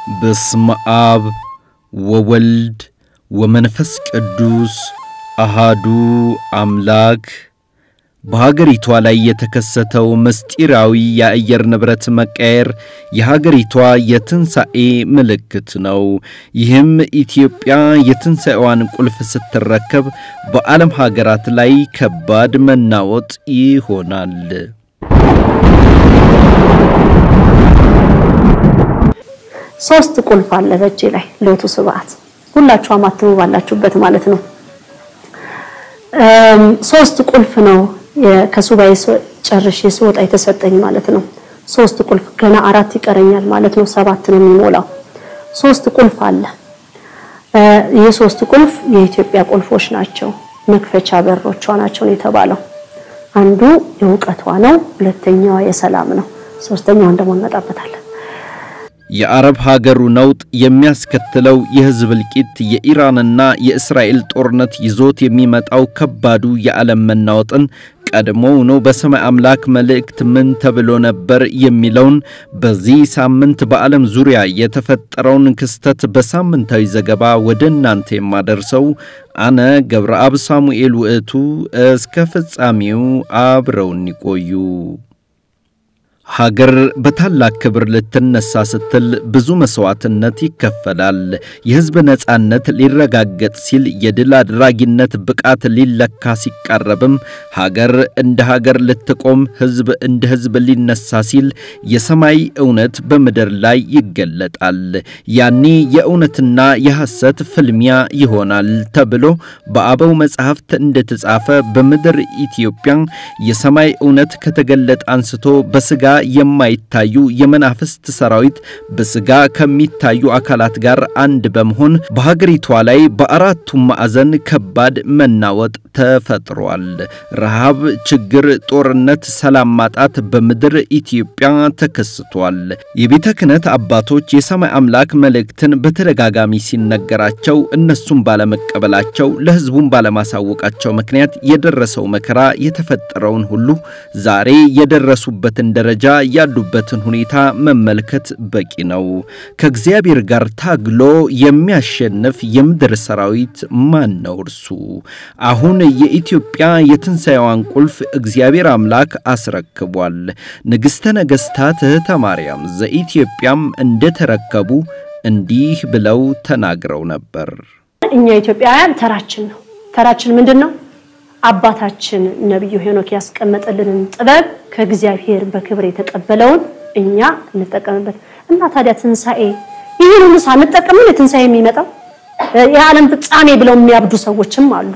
በስመ አብ ወወልድ ወመንፈስ ቅዱስ አሃዱ አምላክ። በሀገሪቷ ላይ የተከሰተው ምስጢራዊ የአየር ንብረት መቀየር የሀገሪቷ የትንሣኤ ምልክት ነው። ይህም ኢትዮጵያ የትንሣኤዋን ቁልፍ ስትረከብ በዓለም ሀገራት ላይ ከባድ መናወጥ ይሆናል። ሶስት ቁልፍ አለ በእጄ ላይ ሎቱ ስብዓት ሁላችሁም አትሙ ባላችሁበት ማለት ነው። ሶስት ቁልፍ ነው ከሱባኤ ጨርሼ ስወጣ የተሰጠኝ ማለት ነው። ሶስት ቁልፍ ገና አራት ይቀረኛል ማለት ነው። ሰባት ነው የሚሞላው። ሶስት ቁልፍ አለ። ይህ ሶስት ቁልፍ የኢትዮጵያ ቁልፎች ናቸው። መክፈቻ በሮቿ ናቸው ነው የተባለው። አንዱ የእውቀቷ ነው። ሁለተኛዋ የሰላም ነው። ሶስተኛዋን ደግሞ እንመጣበታለን። የአረብ ሀገሩ ነውጥ የሚያስከትለው የሕዝብ እልቂት የኢራንና የእስራኤል ጦርነት ይዞት የሚመጣው ከባዱ የዓለም መናወጥን ቀድሞውኑ በሰማይ አምላክ መልእክት ምን ተብሎ ነበር የሚለውን በዚህ ሳምንት በዓለም ዙሪያ የተፈጠረውን ክስተት በሳምንታዊ ዘገባ ወደ እናንተ የማደርሰው አነ ገብረአብ ሳሙኤል ውእቱ። እስከ ፍጻሜው አብረውን ይቆዩ። ሀገር በታላቅ ክብር ልትነሳ ስትል ብዙ መሥዋዕትነት ይከፈላል። የሕዝብ ነጻነት ሊረጋገጥ ሲል የድል አድራጊነት ብቃት ሊለካ ሲቃረብም ሀገር እንደ ሀገር ልትቆም፣ ሕዝብ እንደ ሕዝብ ሊነሳ ሲል የሰማይ እውነት በምድር ላይ ይገለጣል። ያኔ የእውነትና የሐሰት ፍልሚያ ይሆናል ተብሎ በአበው መጻሕፍት እንደተጻፈ በምድር ኢትዮጵያ የሰማይ እውነት ከተገለጠ አንስቶ በሥጋ የማይታዩ የመናፍስት ሰራዊት በሥጋ ከሚታዩ አካላት ጋር አንድ በመሆን በሀገሪቷ ላይ በአራቱም ማዕዘን ከባድ መናወጥ ተፈጥሯል። ረሃብ፣ ችግር፣ ጦርነት፣ ሰላም ማጣት በምድር ኢትዮጵያ ተከስቷል። የቤተ ክህነት አባቶች የሰማይ አምላክ መልእክትን በተደጋጋሚ ሲነገራቸው እነሱም ባለመቀበላቸው ለሕዝቡም ባለማሳወቃቸው ምክንያት የደረሰው መከራ የተፈጠረውን ሁሉ ዛሬ የደረሱበትን ደረጃ ያሉበትን ሁኔታ መመልከት በቂ ነው። ከእግዚአብሔር ጋር ታግሎ የሚያሸንፍ የምድር ሰራዊት ማን ነው? እርሱ አሁን የኢትዮጵያ የትንሣኤዋን ቁልፍ እግዚአብሔር አምላክ አስረክቧል። ንግሥተ ነገሥታት እህተ ማርያም ዘኢትዮጵያም እንደተረከቡ እንዲህ ብለው ተናግረው ነበር። እኛ ኢትዮጵያውያን ተራችን ነው። ተራችን ምንድን ነው? አባታችን ነቢዩ ሄኖክ ያስቀመጠልንን ጥበብ ከእግዚአብሔር በክብር የተቀበለውን እኛ እንጠቀምበት እና ታዲያ ትንሣኤ ይህን ሁሉ ሳንጠቀምን የትንሣኤ የሚመጣው የዓለም ፍጻሜ ብለው የሚያብዱ ሰዎችም አሉ።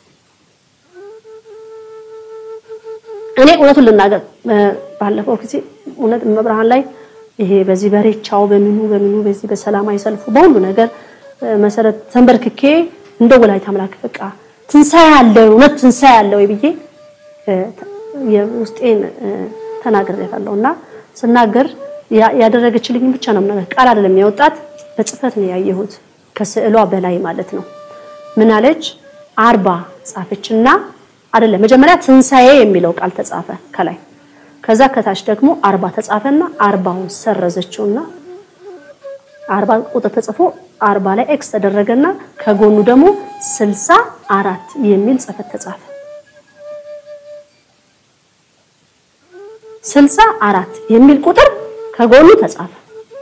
እኔ እውነቱን ልናገር፣ ባለፈው ጊዜ እውነት መብርሃን ላይ ይሄ በዚህ በሬቻው በምኑ በምኑ በዚህ በሰላማዊ ሰልፉ በሁሉ ነገር መሰረት ተንበርክኬ እንደ ወላዲተ አምላክ በቃ ትንሣኤ አለ እውነት ትንሣኤ አለ ወይ ብዬ የውስጤን ተናግሬያለሁ። እና ስናገር ያደረገችልኝ ብቻ ነው ነገር ቃል አይደለም ያወጣት በጽፈት ነው ያየሁት፣ ከስዕሏ በላይ ማለት ነው። ምን አለች? አርባ ጻፈችና አይደለም መጀመሪያ ትንሣኤ የሚለው ቃል ተጻፈ ከላይ፣ ከዛ ከታች ደግሞ አርባ ተጻፈና አርባውን ሰረዘችውና አርባ ቁጥር ተጽፎ አርባ ላይ ኤክስ ተደረገና ከጎኑ ደግሞ ስልሳ አራት የሚል ጽፈት ተጻፈ። ስልሳ አራት የሚል ቁጥር ከጎኑ ተጻፈ።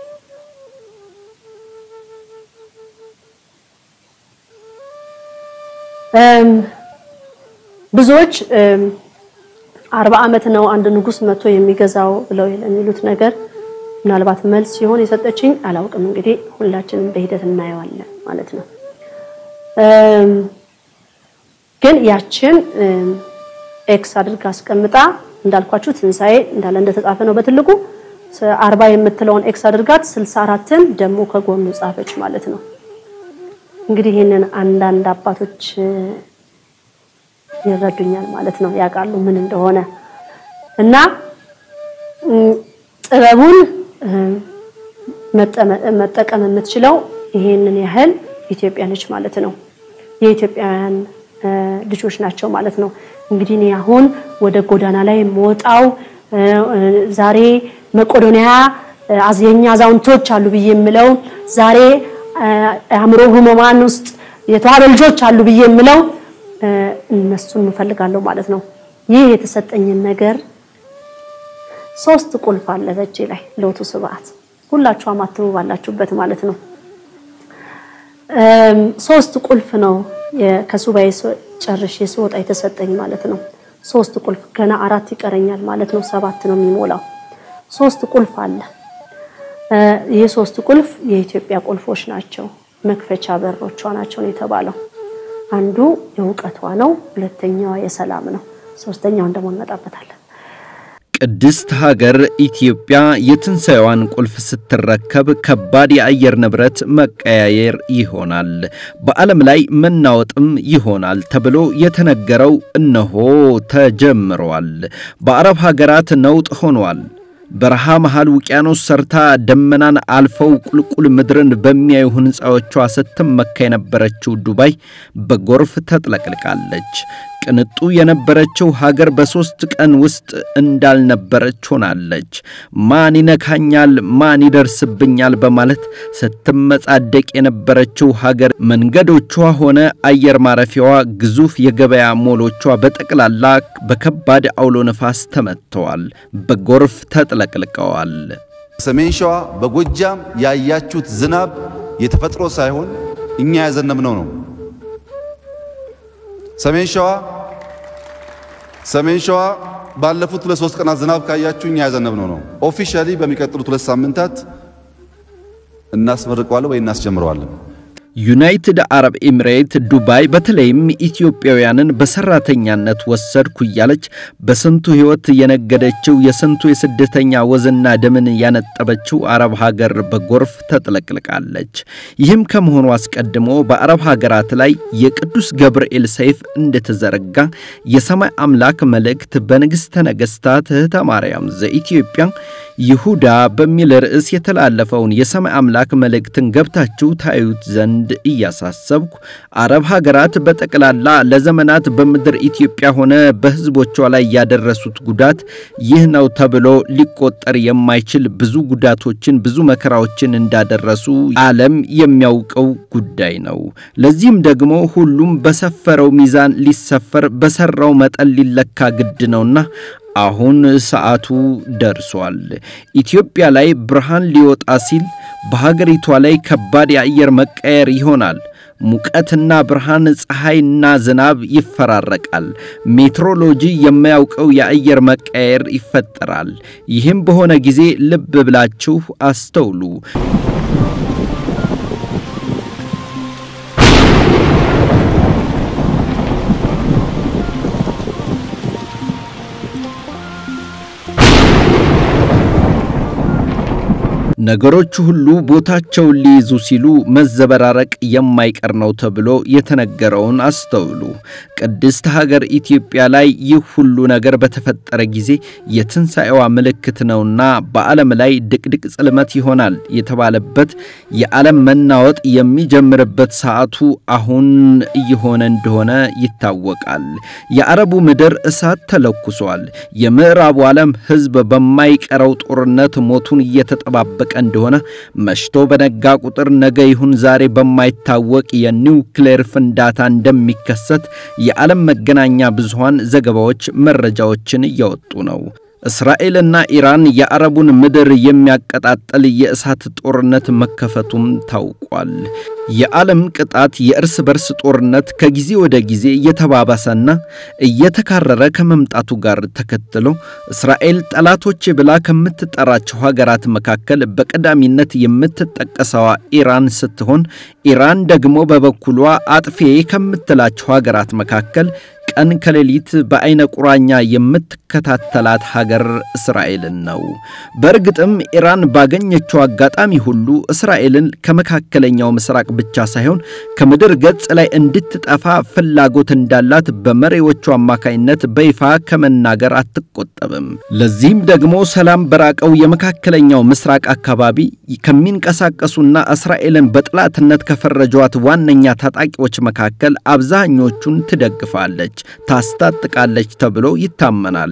ብዙዎች አርባ ዓመት ነው አንድ ንጉሥ መጥቶ የሚገዛው ብለው የሚሉት ነገር ምናልባት መልስ ሲሆን የሰጠችኝ አላውቅም። እንግዲህ ሁላችንም በሂደት እናየዋለን ማለት ነው። ግን ያችን ኤክስ አድርጋ አስቀምጣ እንዳልኳችሁ ትንሣኤ እንዳለ እንደተጻፈ ነው በትልቁ አርባ የምትለውን ኤክስ አድርጋት ስልሳ አራትን ደግሞ ከጎኑ ጻፈች ማለት ነው። እንግዲህ ይህንን አንዳንድ አባቶች ይረዱኛል ማለት ነው፣ ያውቃሉ ምን እንደሆነ እና ጥበቡን መጠቀም የምትችለው ይሄንን ያህል ኢትዮጵያ ነች ማለት ነው። የኢትዮጵያውያን ልጆች ናቸው ማለት ነው። እንግዲህ እኔ አሁን ወደ ጎዳና ላይ የምወጣው ዛሬ መቄዶንያ የኛ አዛውንቶች አሉ ብዬ የምለው ዛሬ አእምሮ ህሙማን ውስጥ የተዋበ ልጆች አሉ ብዬ የምለው እነሱን እንፈልጋለሁ ማለት ነው። ይህ የተሰጠኝን ነገር ሶስት ቁልፍ አለ በእጄ ላይ ሎቱ ስብዓት ሁላችሁ አማትቡ ባላችሁበት ማለት ነው። ሶስት ቁልፍ ነው ከሱባኤ ጨርሼ ስወጣ የተሰጠኝ ማለት ነው። ሶስት ቁልፍ ገና አራት ይቀረኛል ማለት ነው። ሰባት ነው የሚሞላው። ሶስት ቁልፍ አለ። ይህ ሶስት ቁልፍ የኢትዮጵያ ቁልፎች ናቸው። መክፈቻ በሮቿ ናቸው ነው የተባለው። አንዱ የእውቀቷ ነው፣ ሁለተኛዋ የሰላም ነው፣ ሶስተኛውን ደግሞ እንመጣበታለን። ቅድስት ሀገር ኢትዮጵያ የትንሣኤዋን ቁልፍ ስትረከብ ከባድ የአየር ንብረት መቀያየር ይሆናል፣ በዓለም ላይ መናወጥም ይሆናል ተብሎ የተነገረው እነሆ ተጀምሯል። በአረብ ሀገራት ነውጥ ሆኗል። በረሃ መሃል ውቅያኖስ ሰርታ ደመናን አልፈው ቁልቁል ምድርን በሚያዩ ሕንፃዎቿ ስትመካ የነበረችው ዱባይ በጎርፍ ተጥለቅልቃለች። ቅንጡ የነበረችው ሀገር በሦስት ቀን ውስጥ እንዳልነበረች ሆናለች። ማን ይነካኛል፣ ማን ይደርስብኛል በማለት ስትመጻደቅ የነበረችው ሀገር መንገዶቿ ሆነ አየር ማረፊያዋ፣ ግዙፍ የገበያ ሞሎቿ በጠቅላላ በከባድ አውሎ ነፋስ ተመትተዋል፣ በጎርፍ ተጥለቅልቀዋል። ሰሜን ሸዋ በጎጃም ያያችሁት ዝናብ የተፈጥሮ ሳይሆን እኛ ያዘነብነው ነው። ሰሜን ሸዋ ሰሜን ሸዋ ባለፉት ሁለት ሶስት ቀናት ዝናብ ካያችሁ እኛ ያዘነብነው ነው። ኦፊሻሊ በሚቀጥሉት ሁለት ሳምንታት እናስመርቀዋለን ወይ እናስጀምረዋለን። ዩናይትድ አረብ ኤሚሬት ዱባይ በተለይም ኢትዮጵያውያንን በሰራተኛነት ወሰድኩ እያለች በስንቱ ሕይወት የነገደችው የስንቱ የስደተኛ ወዝና ደምን ያነጠበችው አረብ ሀገር በጎርፍ ተጥለቅልቃለች። ይህም ከመሆኑ አስቀድሞ በአረብ ሀገራት ላይ የቅዱስ ገብርኤል ሰይፍ እንደተዘረጋ የሰማይ አምላክ መልእክት በንግሥተ ነገሥታት እህተ ማርያም ዘኢትዮጵያ ይሁዳ በሚል ርዕስ የተላለፈውን የሰማይ አምላክ መልእክትን ገብታችሁ ታዩት ዘንድ እያሳሰብኩ አረብ ሀገራት በጠቅላላ ለዘመናት በምድር ኢትዮጵያ ሆነ በሕዝቦቿ ላይ ያደረሱት ጉዳት ይህ ነው ተብሎ ሊቆጠር የማይችል ብዙ ጉዳቶችን፣ ብዙ መከራዎችን እንዳደረሱ ዓለም የሚያውቀው ጉዳይ ነው። ለዚህም ደግሞ ሁሉም በሰፈረው ሚዛን ሊሰፈር በሰራው መጠን ሊለካ ግድ ነውና አሁን ሰዓቱ ደርሷል። ኢትዮጵያ ላይ ብርሃን ሊወጣ ሲል በሀገሪቷ ላይ ከባድ የአየር መቀየር ይሆናል። ሙቀትና ብርሃን፣ ፀሐይና ዝናብ ይፈራረቃል። ሜትሮሎጂ የማያውቀው የአየር መቀየር ይፈጠራል። ይህም በሆነ ጊዜ ልብ ብላችሁ አስተውሉ። ነገሮች ሁሉ ቦታቸውን ሊይዙ ሲሉ መዘበራረቅ የማይቀር ነው ተብሎ የተነገረውን አስተውሉ። ቅድስት ሀገር ኢትዮጵያ ላይ ይህ ሁሉ ነገር በተፈጠረ ጊዜ የትንሣኤዋ ምልክት ነውና በዓለም ላይ ድቅድቅ ጽልመት ይሆናል የተባለበት የዓለም መናወጥ የሚጀምርበት ሰዓቱ አሁን እየሆነ እንደሆነ ይታወቃል። የአረቡ ምድር እሳት ተለኩሷል። የምዕራቡ ዓለም ሕዝብ በማይቀረው ጦርነት ሞቱን እየተጠባበቀ እንደሆነ መሽቶ በነጋ ቁጥር ነገ ይሁን ዛሬ በማይታወቅ የኒውክሌር ፍንዳታ እንደሚከሰት የዓለም መገናኛ ብዙሃን ዘገባዎች መረጃዎችን እያወጡ ነው። እስራኤልና ኢራን የአረቡን ምድር የሚያቀጣጥል የእሳት ጦርነት መከፈቱም ታውቋል። የዓለም ቅጣት የእርስ በርስ ጦርነት ከጊዜ ወደ ጊዜ እየተባባሰና እየተካረረ ከመምጣቱ ጋር ተከትሎ እስራኤል ጠላቶች ብላ ከምትጠራቸው ሀገራት መካከል በቀዳሚነት የምትጠቀሰዋ ኢራን ስትሆን ኢራን ደግሞ በበኩሏ አጥፌ ከምትላቸው ሀገራት መካከል ቀን ከሌሊት በዐይነ ቁራኛ የምትከታተላት ሀገር እስራኤልን ነው። በእርግጥም ኢራን ባገኘችው አጋጣሚ ሁሉ እስራኤልን ከመካከለኛው ምስራቅ ብቻ ሳይሆን ከምድር ገጽ ላይ እንድትጠፋ ፍላጎት እንዳላት በመሪዎቹ አማካይነት በይፋ ከመናገር አትቆጠብም። ለዚህም ደግሞ ሰላም በራቀው የመካከለኛው ምስራቅ አካባቢ ከሚንቀሳቀሱና እስራኤልን በጠላትነት ከፈረጇት ዋነኛ ታጣቂዎች መካከል አብዛኞቹን ትደግፋለች ታስታጥቃለች ተብሎ ይታመናል።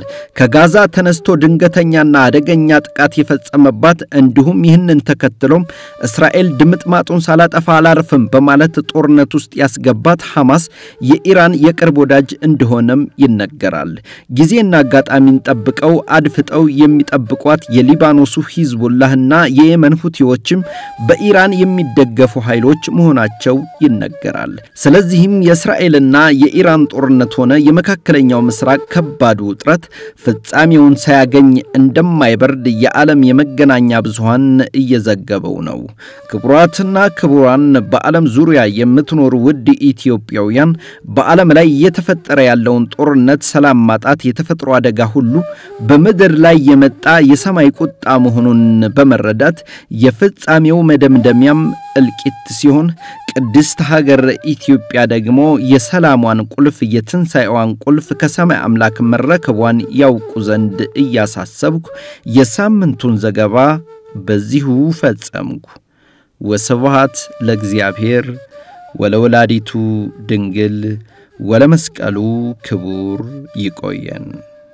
ከጋዛ ተነስቶ ድንገተኛና አደገኛ ጥቃት የፈጸመባት እንዲሁም ይህንን ተከትሎም እስራኤል ድምጥማጡን ሳላጠፋ አላርፍም በማለት ጦርነት ውስጥ ያስገባት ሐማስ የኢራን የቅርብ ወዳጅ እንደሆነም ይነገራል። ጊዜና አጋጣሚን ጠብቀው አድፍጠው የሚጠብቋት የሊባኖሱ ሂዝቡላህና የየመን ሁቲዎችም በኢራን የሚደገፉ ኃይሎች መሆናቸው ይነገራል። ስለዚህም የእስራኤልና የኢራን ጦርነት ሆነ የመካከለኛው ምስራቅ ከባድ ውጥረት ፍጻሜውን ሳያገኝ እንደማይበርድ የዓለም የመገናኛ ብዙሃን እየዘገበው ነው። ክቡራትና ክቡራን በዓለም ዙሪያ የምትኖሩ ውድ ኢትዮጵያውያን በዓለም ላይ እየተፈጠረ ያለውን ጦርነት፣ ሰላም ማጣት፣ የተፈጥሮ አደጋ ሁሉ በምድር ላይ የመጣ የሰማይ ቁጣ መሆኑን በመረዳት የፍጻሜው መደምደሚያም እልቂት ሲሆን ቅድስት ሀገር ኢትዮጵያ ደግሞ የሰላሟን ቁልፍ የትንሣኤዋን ቁልፍ ከሰማይ አምላክ መረከቧን ያውቁ ዘንድ እያሳሰብኩ የሳምንቱን ዘገባ በዚሁ ፈጸምኩ። ወስብሐት ለእግዚአብሔር ወለወላዲቱ ድንግል ወለመስቀሉ ክቡር ይቆየን።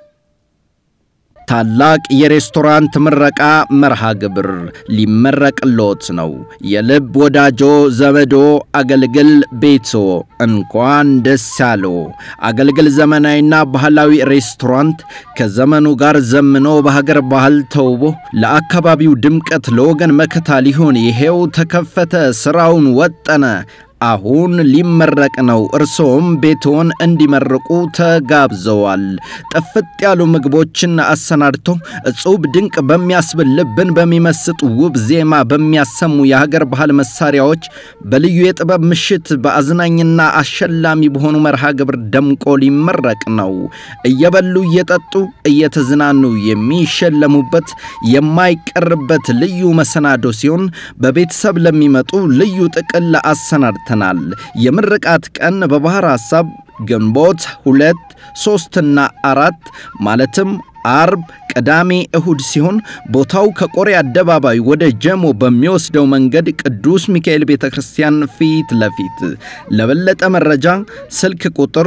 ታላቅ የሬስቶራንት ምረቃ መርሃ ግብር ሊመረቅሎት ነው። የልብ ወዳጆ ዘመዶ አገልግል ቤቶ እንኳን ደስ ያለው። አገልግል ዘመናዊና ባህላዊ ሬስቶራንት ከዘመኑ ጋር ዘምኖ በሀገር ባህል ተውቦ ለአካባቢው ድምቀት ለወገን መከታ ሊሆን ይሄው ተከፈተ፣ ስራውን ወጠነ። አሁን ሊመረቅ ነው። እርሶም ቤትዎን እንዲመርቁ ተጋብዘዋል። ጥፍጥ ያሉ ምግቦችን አሰናድቶ እጹብ ድንቅ በሚያስብል ልብን በሚመስጥ ውብ ዜማ በሚያሰሙ የሀገር ባህል መሳሪያዎች በልዩ የጥበብ ምሽት በአዝናኝና አሸላሚ በሆኑ መርሃ ግብር ደምቆ ሊመረቅ ነው። እየበሉ እየጠጡ እየተዝናኑ የሚሸለሙበት የማይቀርበት ልዩ መሰናዶ ሲሆን በቤተሰብ ለሚመጡ ልዩ ጥቅል አሰናድተናል። የምርቃት ቀን በባሕር ሐሳብ ግንቦት ሁለት ሦስትና አራት ማለትም አርብ፣ ቅዳሜ፣ እሁድ ሲሆን ቦታው ከቆሬ አደባባይ ወደ ጀሞ በሚወስደው መንገድ ቅዱስ ሚካኤል ቤተ ክርስቲያን ፊት ለፊት። ለበለጠ መረጃ ስልክ ቁጥር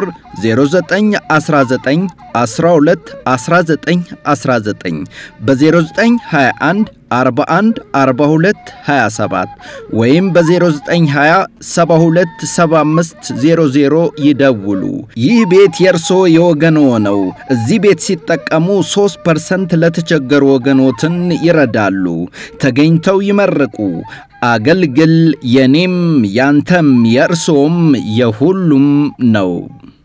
0919 12 19 19 በ0921 41 42 27 ወይም በ0920 72 75 00 ይደውሉ። ይህ ቤት የእርሶ የወገኖ ነው። እዚህ ቤት ሲጠቀሙ 3 ፐርሰንት ለተቸገሩ ወገኖትን ይረዳሉ። ተገኝተው ይመርቁ። አገልግል የኔም ያንተም የእርሶም የሁሉም ነው።